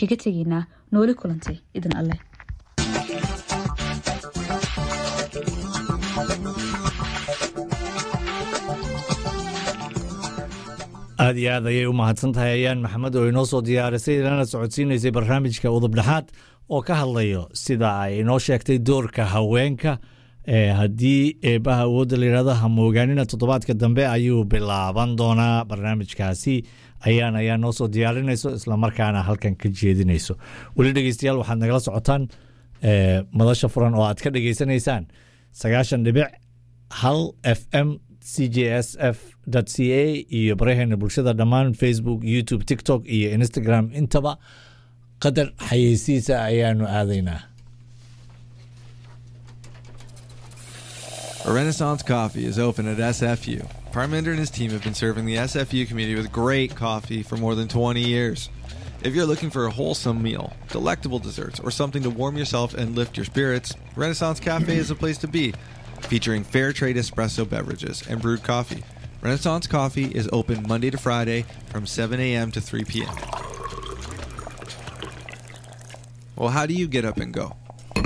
kaga tegaynaa nooli kulantay idin alleh aada iyo aad ayay u mahadsan tahay ayaan maxamed oo inoo soo diyaarisay ilana socodsiinaysay barnaamijka udubdhexaad oo ka hadlayo sida ay inoo sheegtay doorka haweenka haddii eebaha awoodda layihahdo hamoogaanina toddobaadka dambe ayuu bilaaban doonaa barnaamijkaasi ayaan ayaa noo soo diyaarinayso islamarkaana halkan ka jeedinayso weli dhegeystayaal waxaad nagala socotaan madasha furan oo aad ka dhegeysanaysaan sagaashan dhibic hal f m c j s f c a iyo baraheena bulshada dhammaan facebook youtube tiktok iyo instagram intaba qadar xayeysiisa ayaanu aadaynaa A Renaissance Coffee is open at SFU. Parminder and his team have been serving the SFU community with great coffee for more than 20 years. If you're looking for a wholesome meal, delectable desserts, or something to warm yourself and lift your spirits, Renaissance Cafe is a place to be. Featuring fair trade espresso beverages and brewed coffee. Renaissance Coffee is open Monday to Friday from 7 a.m. to 3 p.m. Well, how do you get up and go?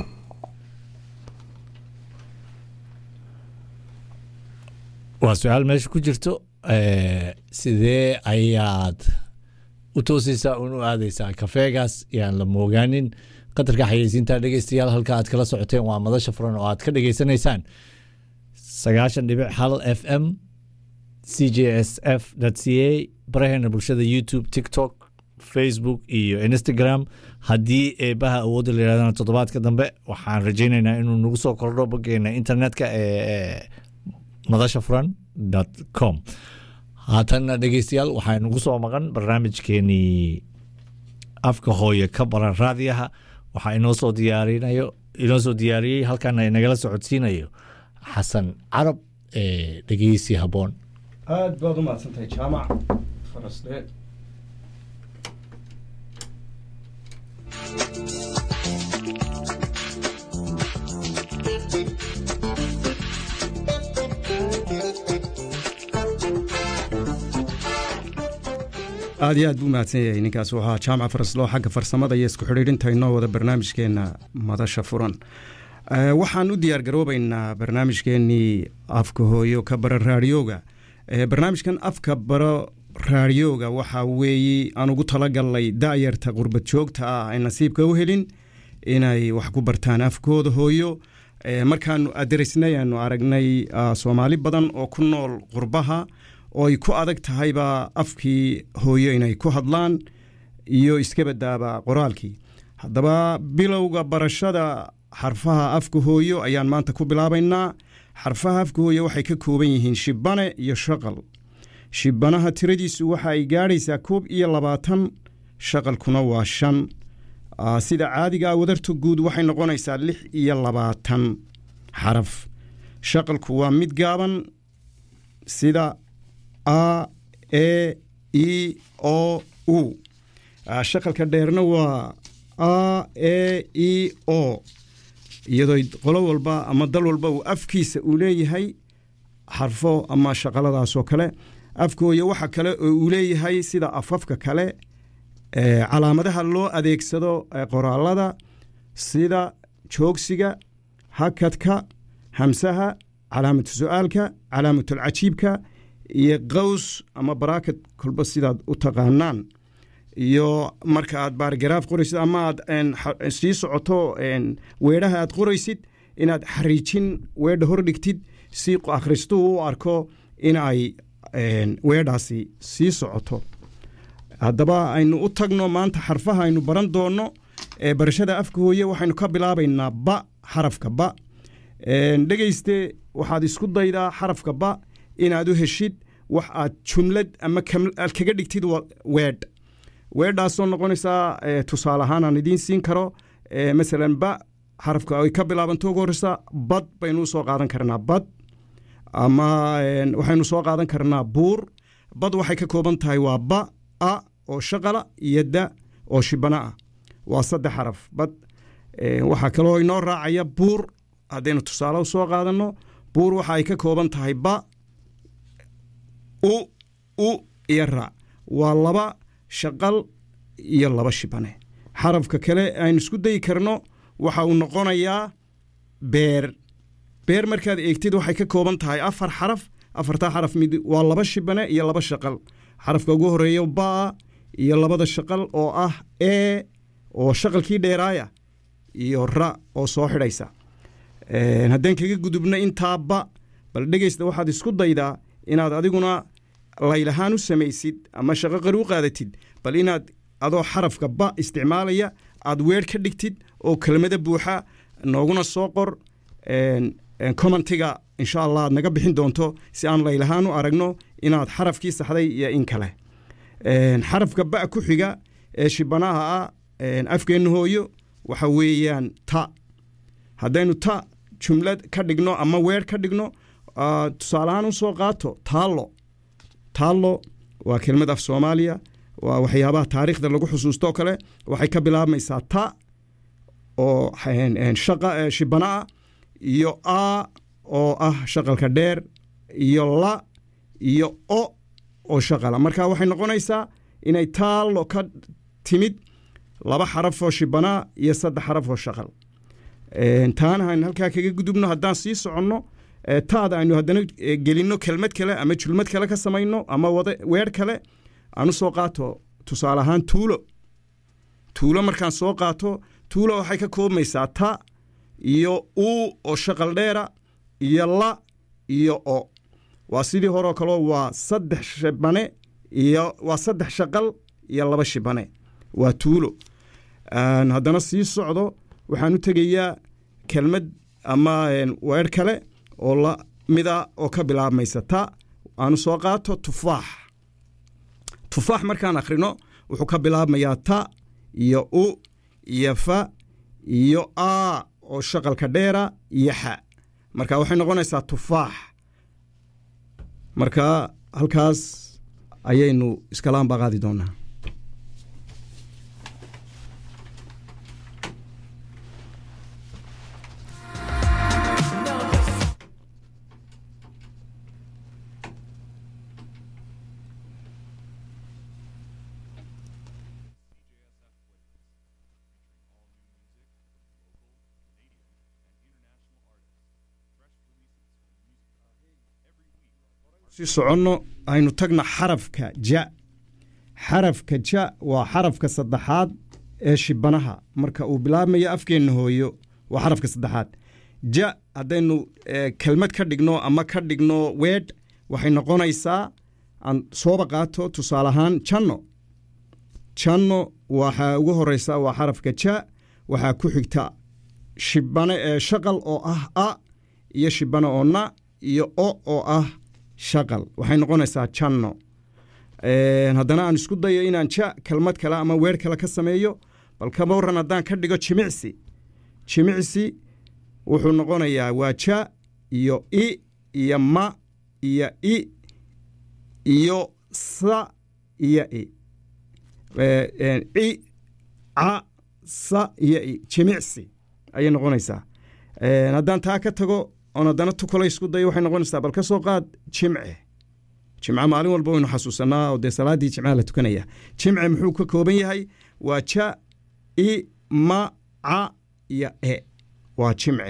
waa su-aal meesha ku jirto sidee ayaad u toosaysaa un u aadaysaa kafeegaas yaan la moogaanin qatarka xayeysiinta dhegeystayaal halka aad kala socoteen waa madasha furan oo aad ka dhegeysanaysaan sagaashan dhibic hal f m c j s f c a baraheena bulshada youtube tiktok facebook iyo instagram haddii eebaha awoodda la yirahdana toddobaadka dambe waxaan rajaynaynaa inuu nagu soo kordho boggeena internetka ee madasha furan com haatanna dhegeystayaal waxaa nagu soo maqan barnaamijkeenii afka hooye ka baran raadiyaha waxaa inoo soo diyaarinayo inoo soo diyaariyey halkana inagala socodsiinayo xasan carab ee dhegeysi habboon aada baad u mahadsantahay jaamac farasdhe aad iyo aad buu mahadsan yahay ninkaas wuxuu ahaa jaamac farasloo xagga farsamada iyo isku xidhiidhinta inoo wada barnaamijkeenna madasha furan waxaan u diyaar garoobaynaa barnaamijkeenii afka hooyo ka bara raadiyooga barnaamijkan afka baro raadiyooga waxaa weeye aan ugu talagalnay da'yarta qurbad joogta ah ay nasiibka u helin inay wax ku bartaan afkooda hooyo markaanu aderisnay aanu aragnay soomaali badan oo ku nool qurbaha oo ay ku adag tahayba afkii hooyo inay ku hadlaan iyo iska badaaba qoraalkii haddaba bilowga barashada xarfaha afka hooyo ayaan maanta ku bilaabaynaa xarfaha afka hooyo waxay ka kooban yihiin shibane iyo shaqal shibanaha tiradiisu waxa ay gaadhaysaa koob iyo labaatan shaqalkuna waa shan sida caadigaa wadarta guud waxay noqonaysaa lix iyo labaatan xaraf shaqalku waa mid gaaban sida a e e o u shaqalka dheerna waa a e e o iyadoo qolo walba ama dal walba uu afkiisa uu leeyahay xarfo ama shaqaladaasoo kale afkooya waxa kale oo uu leeyahay sida afafka kale calaamadaha loo adeegsado qoraalada sida joogsiga hakadka hamsaha calaamatu su-aalka calaamatulcajiibka iyo qaws ama baraakad kolba sidaad u taqaanaan iyo marka aad baargaraaf qoraysid ama aad sii socoto weedhaha aad qoraysid inaad xariijin weedha hordhigtid si akhristuhu u arko in ay weedhaasi sii socoto haddaba aynu u tagno maanta xarfaha aynu baran doonno ee barashada afka hooye waxaynu ka bilaabaynaa ba xarafka ba dhegeyste waxaad isku daydaa xarafka ba inaad u heshid wax aad jumlad ama aad kaga dhigtid weedh weedhaasoo noqonaysaa tusaale ahaan aan idiin siin karo masalan ba xarafka ay ka bilaabanto ugu horeysa bad baynu usoo qaadan karnaa bad ama waxaynu soo qaadan karnaa buur bad waxay ka kooban tahay waa ba a oo shaqala iyo da oo shibana ah waa saddex xaraf bad waxaa kaloo inoo raacaya buur haddaynu tusaale usoo qaadanno buur waxa ay ka kooban tahay ba u u iyo raac waa laba shaqal iyo laba shibane xarafka kale aynu isku dayi karno waxa uu noqonayaa beer beer markaad eegtid waxay ka kooban tahay afar xaraf afartaa xaraf mid waa laba shibane iyo laba shaqal xarafka ugu horeeyo baa iyo labada shaqal oo ah e oo shaqalkii dheeraaya iyo ra oo soo xidhaysa haddaan kaga gudubno intaa ba bal dhegeysta waxaad isku daydaa inaad adiguna laylahaan u samaysid ama shaqo qari u qaadatid bal inaad adoo xarafka ba isticmaalaya aad weer ka dhigtid oo kelmado buuxa nooguna soo qor commentiga insha allah aad naga bixin doonto si aan laylahaan u aragno inaad xarafkii saxday iyo in kale xarafka ba ku xiga ee shibanaha ah afkeenna hooyo waxa weeyaan ta haddaynu ta jumlad ka dhigno ama weer ka dhigno tusaaleahaan usoo qaato taallo taallo waa kelmad af soomaaliya waa waxyaabaha taariikhda lagu xusuusto kale waxay ka bilaabmaysaa ta oo shaqa shibana ah iyo a oo ah shaqalka dheer iyo la iyo o oo shaqala marka waxay noqonaysaa inay taallo ka timid laba xaraf oo shibanaa iyo saddex xaraf oo shaqal taana aynu halkaa kaga gudubno haddaan sii soconno taada aynu haddana gelinno kelmad kale ama julmad kale ka samayno ama wada weer kale aan u soo qaato tusaale ahaan tuulo tuulo markaan soo qaato tuulo waxay ka koobmaysaa ta iyo uu oo shaqal dheera iyo la iyo o waa sidii horeo kaleo waa saddex shibane iyo waa saddex shaqal iyo laba shibane waa tuulo haddana sii socdo waxaan u tegayaa kelmad ama weer kale oo la mida oo ka bilaabmaysa ta aanu soo qaato tufaax tufaax markaan akhrino wuxuu ka bilaabmayaa ta iyo u iyo fa iyo a oo shaqalka dheera iyo xa marka waxay noqonaysaa tufaax marka halkaas ayaynu iskalaanbaa qaadi doonaa si soconno aynu tagna xarafka ja xarafka ja waa xarafka saddexaad ee shibanaha marka uu bilaabmayo afkeenna hooyo waa xarafka saddexaad ja haddaynu kelmad ka dhigno ama ka dhigno weedh waxay noqonaysaa aan sooba qaato tusaale ahaan janno janno waxaa ugu horeysa waa xarafka ja waxaa ku xigta shibane ee shaqal oo ah a iyo shibane oo na iyo o oo ah shaqal waxay noqonaysaa janno haddana aan isku dayo inaan ja kelmad kale ama weer kale ka sameeyo bal kama waran haddaan ka dhigo jimicsi jimicsi wuxuu noqonayaa waa ja iyo i iyo ma iyo i iyo sa iyo i i ca sa iyo i jimicsi ayay noqonaysaa haddaan taa ka tago oon haddana tukalo isku dayo waxay noqonaysaa bal ka soo qaad jimce jimce maalin walba waynu xasuusanaa oo dee salaaddii jimcaha la tukanaya jimce muxuu ka kooban yahay waa ja i ma ca iyo e waa jimce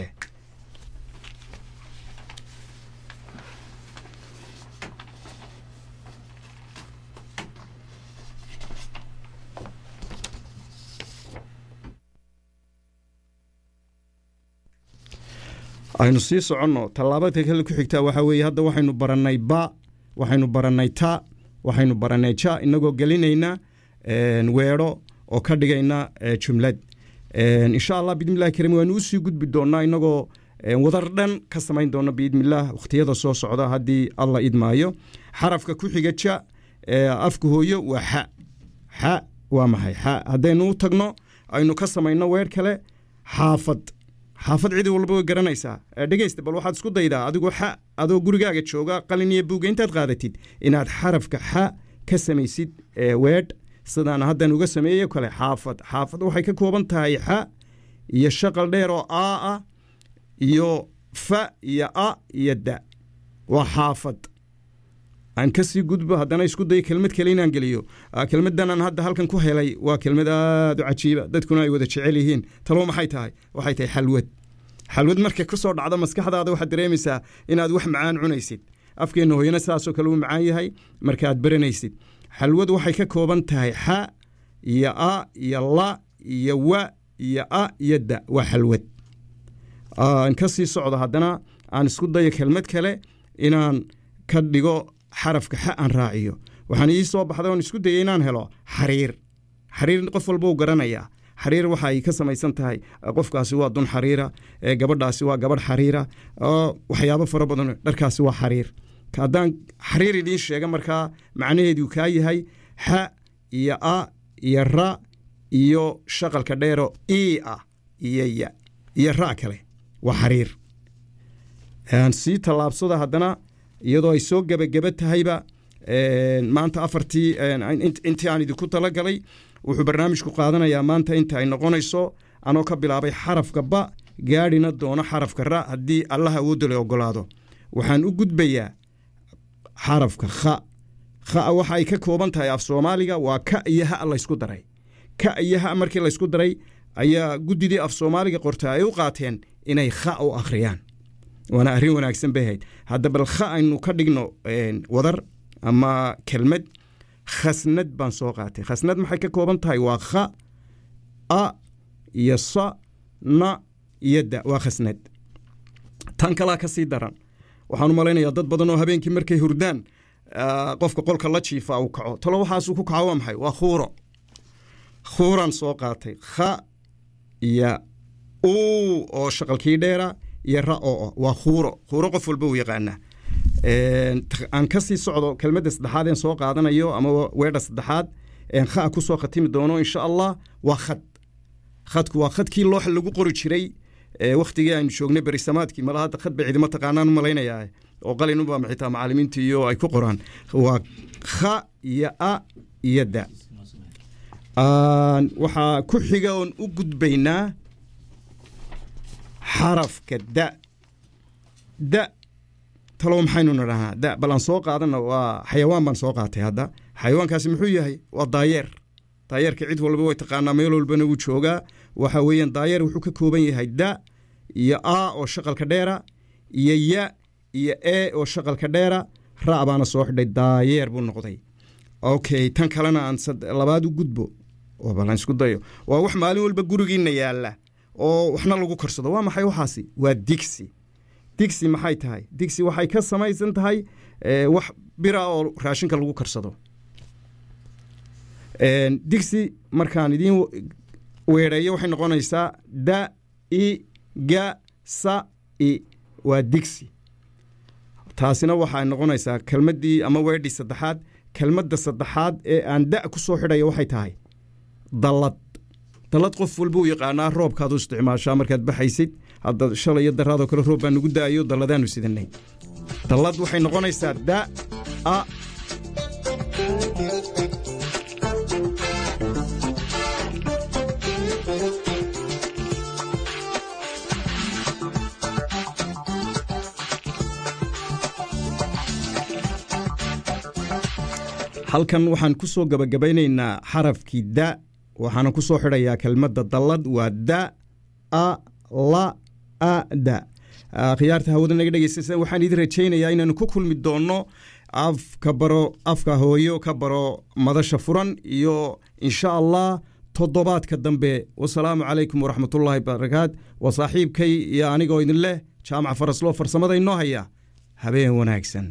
aynu sii soconno tallaabada kale ku xigtaa waxaa weeye hadda waxaynu barannay ba waxaynu barannay ta waxaynu barannay ja inagoo gelinayna weedho oo ka dhigayna jumlad insha allah biidnillahi karim waanu usii gudbi doonnaa inagoo wadar dhan ka samayn doona biidnillaah wakhtiyada soo socda haddii alla idmaayo xarafka ku xiga ja afka hooyo waa xa xa waa maxay xa haddaynu u tagno aynu ka samayno weer kale xaafad xaafad cidi walba way garanaysaa dhegeysta bal waxaad isku daydaa adigoo xa adoo gurigaaga jooga qalin iyo buuga intaad qaadatid inaad xarafka xa ka samaysid weedh sidaan haddan uga sameeyo kale xaafad xaafad waxay ka kooban tahay xa iyo shaqal dheer oo aa ah iyo fa iyo a iyo da waa xaafad aan kasii gudbo haddana isku dayo kelmad kale inaan geliyo kelmaddanaan hadda halkan ku helay waa kelmad aada u cajiiba dadkuna ay wada jecel yihiin talo maxay tahay waxay tahay xalwad xalwad markay ku soo dhacdo maskaxdaada waxaad dareemaysaa inaad wax macaan cunaysid afkeenna hooyana saasoo kale uu macaan yahay markaaad baranaysid xalwad waxay ka kooban tahay xa iyo a iyo la iyo wa iyo a iyo da waa xalwad aan ka sii socdo haddana aan isku dayo kelmad kale inaan ka dhigo xarafka xa aan raaciyo waxaan ii soo baxday oon isku dayay inaan helo xariir xariir qof walba uu garanayaa xariir waxa ay ka samaysan tahay qofkaasi waa dun xariira gabadhaasi waa gabadh xariira waxyaabo fara badan dharkaasi waa xariir haddaan xariir idiin sheega markaa macnaheedu kaa yahay xa iyo a iyo ra iyo shaqalka dheero i ah iyo ya iyo ra kale waa xariir sii tallaabsada haddana iyadoo ay soo gebageba tahayba maanta afartii intii aan idinku talagalay wuxuu barnaamijku qaadanayaa maanta inta ay noqonayso anoo ka bilaabay xarafka ba gaadhina doono xarafka ra haddii allaha awoodda la ogolaado waxaan u gudbayaa xarafka kha kha waxa ay ka kooban tahay af soomaaliga waa ka iyo ha laysku daray ka iyo ha markii laysku daray ayaa guddidii af soomaaliga qorta ay u qaateen inay kha u akhriyaan waana arrin wanaagsan bay ahayd hadda bal kha aynu ka dhigno wadar ama kelmad khasnad baan soo qaatay khasnad maxay ka kooban tahay waa kha a iyo sa na iyo da waa khasnad tan kalaa ka sii daran waxaan u malaynayaa dad badan oo habeenkii markay hurdaan qofka qolka la jiifa uu kaco talo waxaasuu ku kaco waa maxay waa khuuro khuuraan soo qaatay kha iyo uu oo shaqalkii dheera iyo ra oo waa khuuro khuuro qof walba uu yaqaanaa aan ka sii socdo kelmadda saddexaad een soo qaadanayo ama weedha saddexaad een kha ku soo khatimi doono insha allah waa khad khadku waa khadkii looxa lagu qori jiray wakhtigii aynu joognay berisamaadkii mala hadda khad bay cidimo taqaanaan u malaynayaa oo qalinubaa xitaa macallimiinta iyo ay ku qoraan waa kha iyo a iyo da waxaa ku xiga oon u gudbaynaa xarafka da da talow maxaynu nidhahnaa da bal aan soo qaadana waa xayawaan baan soo qaatay hadda xayawaankaasi muxuu yahay waa daayeer daayeerka cid walba way taqaanaa meel walbana wuu joogaa waxa weeyaan daayeer wuxuu ka kooban yahay da iyo a oo shaqalka dheera iyo ya iyo e oo shaqalka dheera ra baana soo xidhay daayeer buu noqday okay tan kalena aan labaad u gudbo oo balan isku dayo waa wax maalin walba gurigiina yaalla oo waxna lagu karsado waa maxay waxaasi waa digsi digsi maxay tahay digsi waxay ka samaysan tahay wax bira oo raashinka lagu karsado digsi markaan idiin weedheeyo waxay noqonaysaa da i ga sa i waa digsi taasina waxay noqonaysaa kelmaddii ama weedhii saddexaad kelmadda saddexaad ee aan da ku soo xidhaya waxay tahay dallad dallad qof walba u yaqaanaa roobkaad u isticmaashaa markaad baxaysid hadda shalay iyo daraadoo kale roob baa nugu da'ayo dalladaanu sidanay dallad waxay noqonaysaa da a halkan waxaan ku soo gabagabaynaynaa xarafkii da waxaana ku soo xidhayaa kelmadda dallad waa da a la a da khiyaarta hawada naga dhegeysta waxaan idin rajaynayaa inaanu ku kulmi doonno afka baro afka hooyo ka baro madasha furan iyo insha allah toddobaadka dambe wasalaamu calaykum waraxmatullaahi barakaat waa saaxiibkay iyo anigoo idin leh jaamac faraslo farsamada inoo haya habeen wanaagsan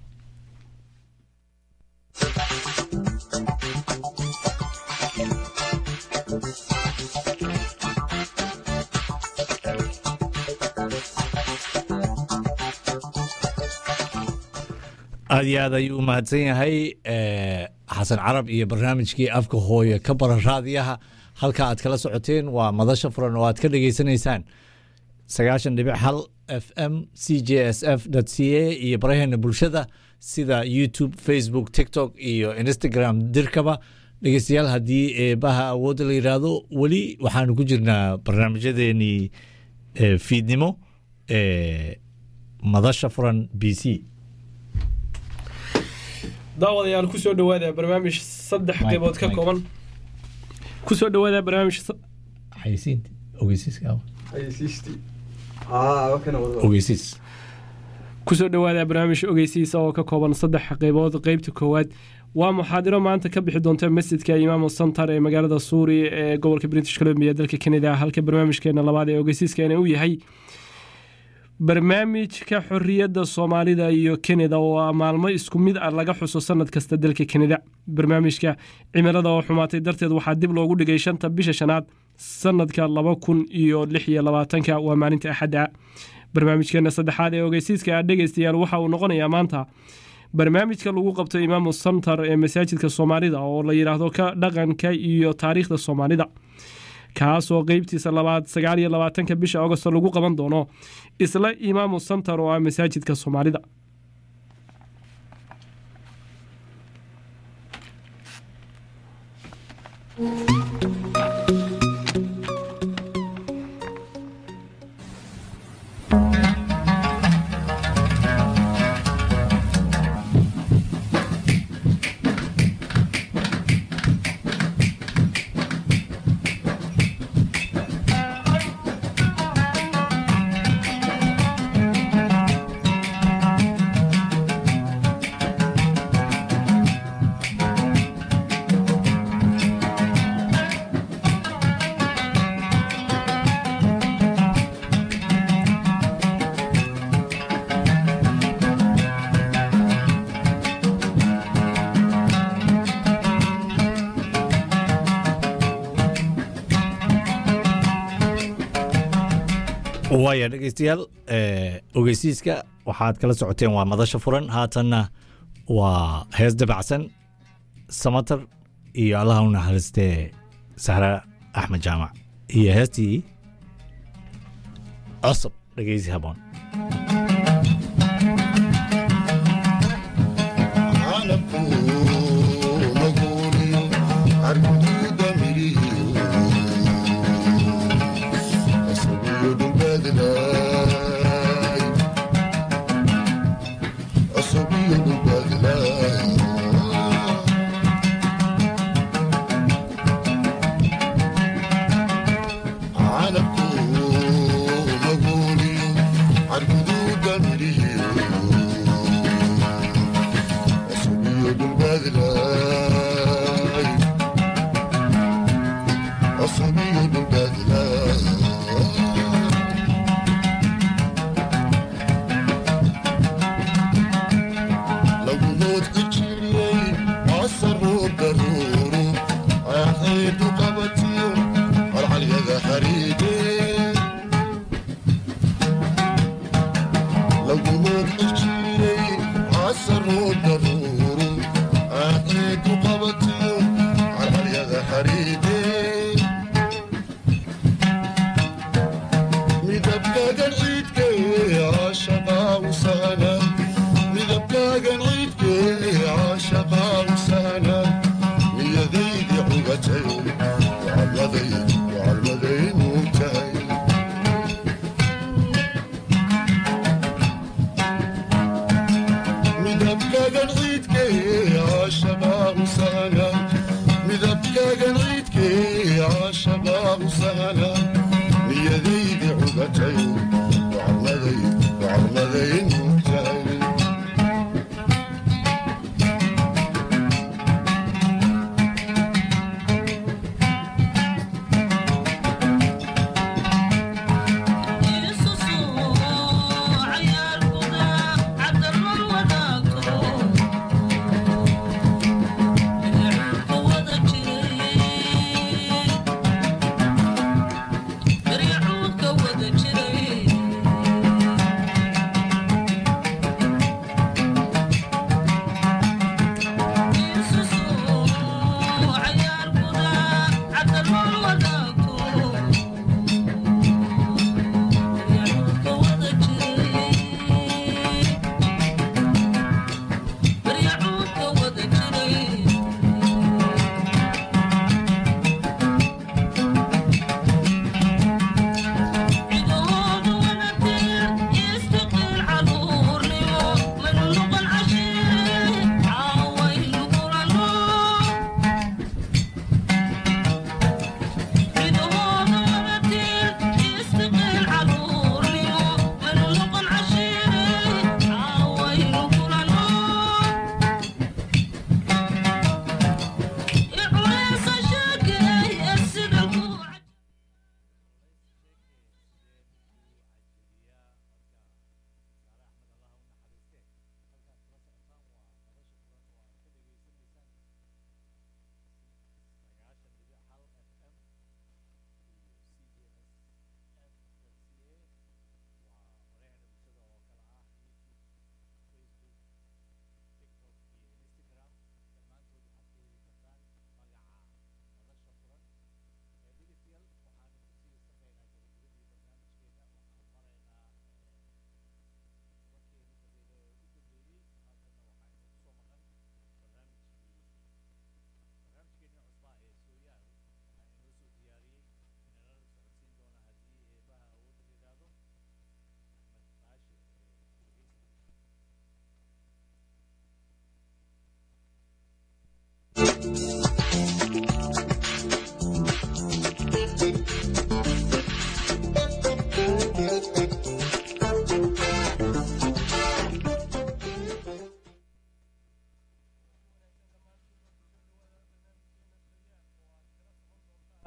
aad iyo aad ayuu u mahadsan yahay xasan carab iyo barnaamijkii afka hooye ka bara raadiyaha halka aad kala socoteen waa madasha furan oo aad ka dhageysanaysaan sagaashan dhibic hal f m c j s f c a iyo baraheena bulshada sida youtube facebook tiktok iyo instagram dirkaba dhegeystayaal haddii eebaha awoodda la yidhaahdo weli waxaanu ku jirnaa barnaamijyadeenii fiidnimo madasha furan b c daawadayaal kusoo dhawaada barnaamij saddex Mike, qaybood ka Mike. kooban kusoo dhawaada barnaamij sa- xayisiinta ogeysiiska xayeysiistii aa kana wada ogeysiis kusoo dhawaada barnaamij ogeysiisa oo ka kooban saddex qaybood qeybta koowaad waa muxaadiro maanta ka bixi doonta masjidka imaam center ee magaalada suuri ee gobolka british columbia dalka canada halka barnaamijkeena labaad ee ogeysiiskana uu yahay barnaamijka xoriyadda soomaalida iyo canada oo ah maalmo isku mid ah laga xuso sanad kasta dalka canada barnaamijka cimilada oo xumaatay darteed waxaa dib loogu dhigay shanta bisha shanaad sanadka laba kun iyo lix iyo labaatanka waa maalinta axadda barnaamijkeena saddexaad ee ogeysiiska ah dhegeystayaal waxa uu noqonayaa maanta barnaamijka lagu qabto imaamu center ee masaajidka soomaalida oo la yidhaahdo ka dhaqanka iyo taariikhda soomaalida kaasoo qeybtiisa labaad sagaal iyo labaatanka bisha agosto lagu qaban doono isla imaamu center oo ah masaajidka soomaalida waaya dhegeystayaal eh, ogeysiiska waxaad kala socoteen waa madasha furan haatanna waa hees dabacsan samatar iyo allaha u naxariistee sahra axmed jaamac iyo heestii cosab dhegeysi haboon أصبي بالبدلة لو موت كتيري عصروا ضرورو عيد قبتي العلي ذا حريدي لو موت كتيري عصروا ضرورو عيد قبتي العلي ذا حريدي midabkaagan ciidkee caashaqaa u sahla midabkaagan ciidkee caashaqaa u sahla niyadaydi cugatay wacalmaday wacalmaday nuugtahay midabkaagan ciidkee caashaqaa u sahla midabkaagan ciidkee caashaqaa u sahla niyadaydi cugatay wacalmaday wacalmaday nuugtahay Thank you.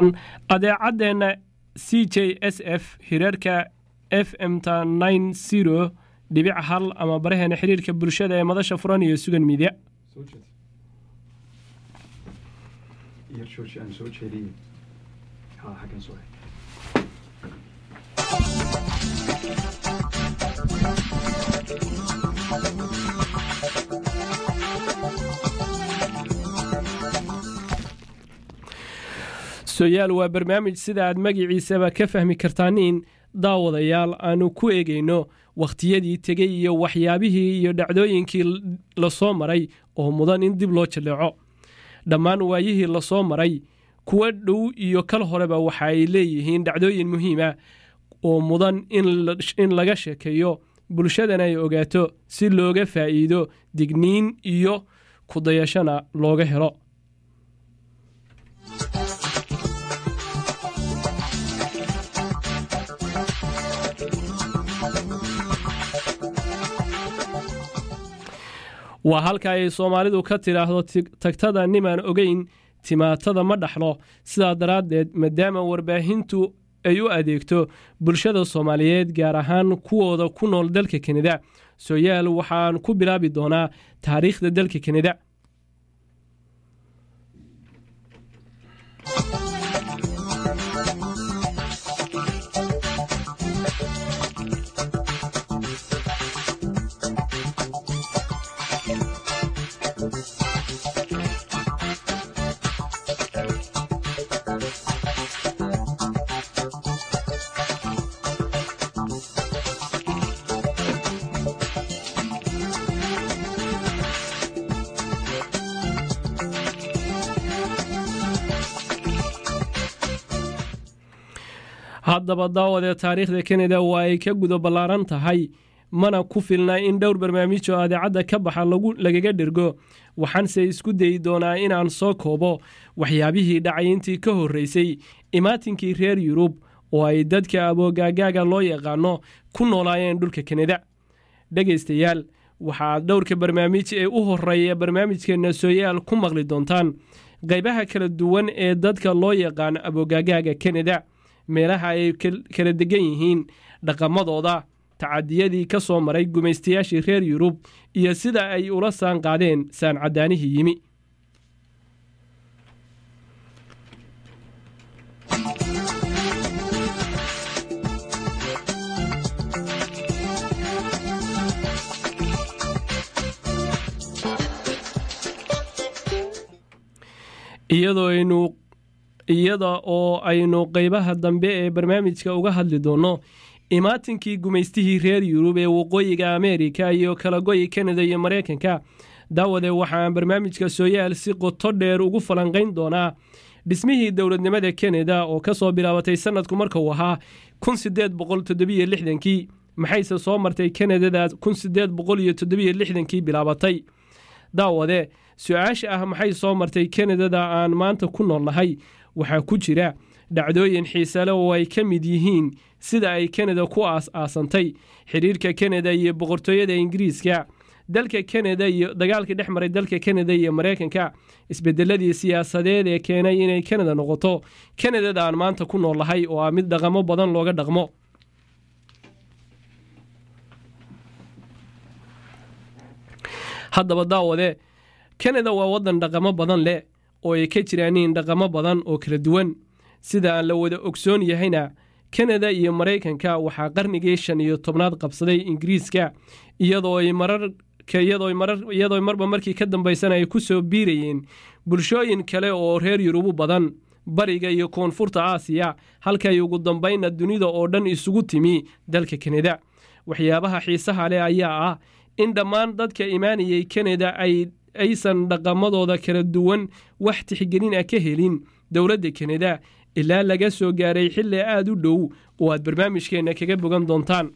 adeecadeenna c j s f hireerka f m ta nine zero dhibic hal ama baraheena xiriirka bulshada ee madasha furan iyo sugan miidya soyaal waa barnaamij sida aad magiciisaba ka fahmi kartaaniin daawadayaal aanu ku eegayno wakhtiyadii tegey iyo waxyaabihii iyo dhacdooyinkii lasoo maray oo mudan in dib loo jaleeco dhammaan waayihii lasoo maray kuwa dhow iyo kal horeba waxa ay leeyihiin dhacdooyin muhiima oo mudan in laga sheekeeyo bulshadana ay ogaato si looga faa'iido digniin iyo kudayashana looga helo waa halka ay soomaalidu ka tidhaahdo tagtada nimaan ogeyn timaatada ma dhaxlo sidaa daraaddeed maadaama warbaahintu ay u adeegto bulshada soomaaliyeed gaar ahaan kuwooda ku nool dalka kanada sooyaal waxaan ku bilaabi doonaa taariikhda dalka kanada haddaba daawadee taariikhda kanada waa ay ka guda ballaaran tahay mana ku filna in dhowr barnaamij oo adeecadda ka baxa lagaga dhergo waxaanse isku dayi doonaa inaan soo koobo waxyaabihii dhacay intii ka horreysay imaatinkii reer yurub oo ay dadka aboogaagaaga loo yaqaano ku noolaayeen dhulka kanada dhegaystayaal waxaad dhowrka barnaamij ee u horeeya barnaamijkeenna sooyaal ku maqli doontaan qaybaha kala duwan ee dadka loo yaqaano aboogaagaaga kanada meelaha ay kala degan yihiin dhaqamadooda tacadiyadii ka soo maray gumaystayaashii reer yurub iyo sida ay ula saan qaadeen saancadaanihii yimi iyada oo aynu qaybaha dambe ee barnaamijka uga hadli doonno imaatinkii gumaystihii reer yurub ee waqooyiga ameerika iyo kalagoyi kanada iyo maraykanka daawade waxaan barnaamijka sooyaal si qoto dheer ugu falanqayn doonaa dhismihii dowladnimada kanada oo kasoo bilaabatay sanadku markuu ahaa kii maxayse soo martay kanadada kii bilaabatay daawade su-aasha ah maxay soo martay kanadada aan maanta ku noolnahay waxaa ku jira dhacdooyin xiisale oo ay ka mid yihiin sida ay kanada ku aas-aasantay xiriirka kanada iyo boqortooyada ingiriiska dalka kanada iyo dagaalkii dhex maray dalka kanada iyo maraykanka isbedeladii siyaasadeed ee keenay inay kanada noqoto kanadada aan maanta ku noolnahay oo ah mid dhaqamo badan looga dhaqmo haddaba daawade kanada waa waddan dhaqamo badan leh oo ay ka jiraaniin dhaqamo badan oo kala duwan sida aan la wada ogsoon yahayna kanada iyo maraykanka waxaa qarnigii shan iyo tobnaad qabsaday ingiriiska iyadoo ay iyadoo marba markii ka dambaysana ay ku soo biirayeen bulshooyin kale oo reer yurubu badan bariga iyo koonfurta aasiya halkay ugu dambaynna dunida oo dhan isugu timi dalka kanada waxyaabaha xiisaha leh ayaa ah in dhammaan dadka imaanayay kanada ay aysan dhaqamadooda kala duwan wax tixgelin ah ka helin dowladda kanada ilaa laga soo gaaray xilli aada u dhow oo aad barnaamijkeenna kaga bogan doontaan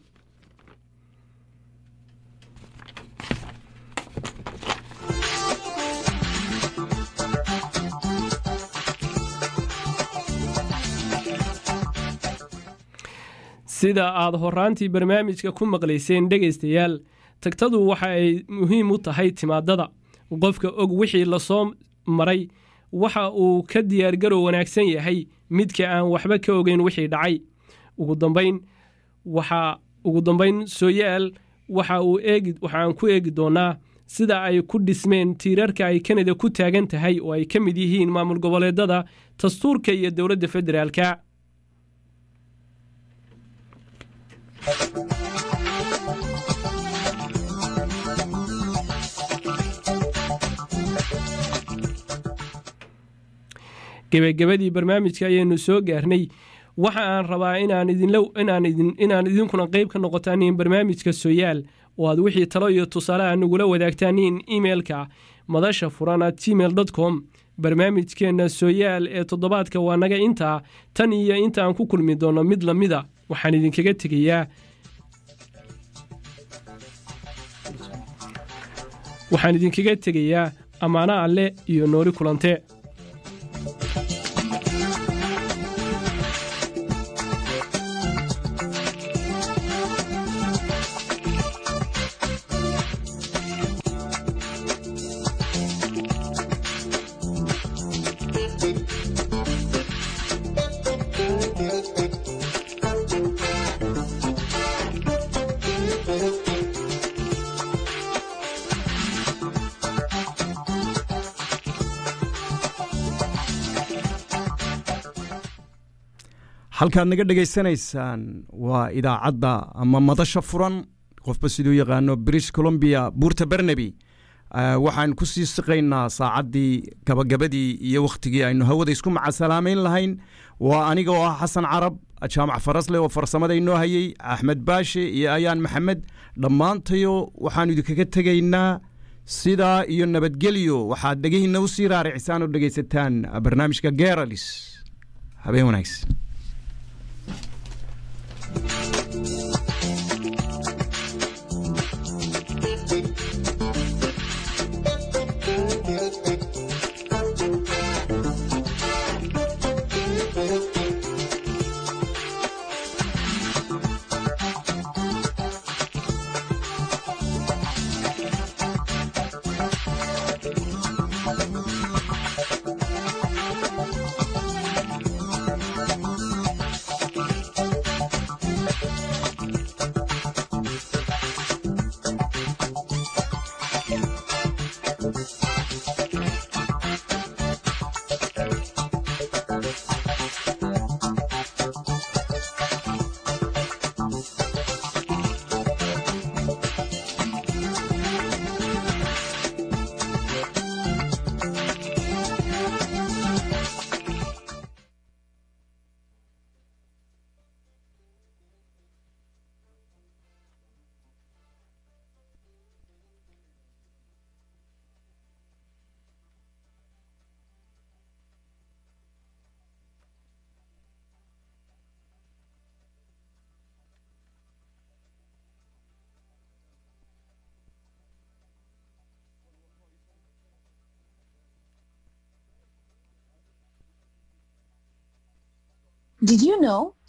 sida aad horaantii barnaamijka ku maqlayseen dhegaystayaal tagtadu waxa ay muhiim u tahay timaadada qofka og wixii lasoo maray waxa uu ka diyaargarow wanaagsan yahay midka aan waxba ka ogeyn wixii dhacay ugu dambayn waxaa ugu dambayn sooyaal waxa uu eegi waxa aan ku eegi doonaa sida ay ku dhismeen tiirarka ay kanada ku taagan tahay oo ay ka mid yihiin maamul goboleedada dastuurka iyo dowladda federaalka gebagabadii barnaamijka ayaynu soo gaarnay waxa aan rabaa inaan idinkuna qeyb ka noqotaan barnaamijka sooyaal oo aad wixii talo iyo tusaaleha nagula wadaagtaan imeilka madasha furan at gmail com barnaamijkeenna sooyaal ee toddobaadka waa naga intaa tan iyo inta aan ku kulmi doono mid lamida waxaan idinkaga tegayaa waxaan idinkaga tegayaa ammaano alle iyo nooli kulante halkaad naga dhegaysanaysaan waa idaacadda ama madasha furan qofba siduu yaqaano british columbia buurta barnaby waxaan ku sii siqaynaa saacaddii gabagabadii iyo wakhtigii aynu hawada isku macasalaameyn lahayn waa aniga oo ah xasan carab jaamac farasle oo farsamada inoo hayey axmed baashe iyo ayaan maxamed dhammaantayo waxaanu idinkaga tegaynaa sidaa iyo nabadgelyo waxaad dhegihiinna u sii raaricisaan oo dhegaysataan barnaamijka geralis habeen wanaagsan Did you know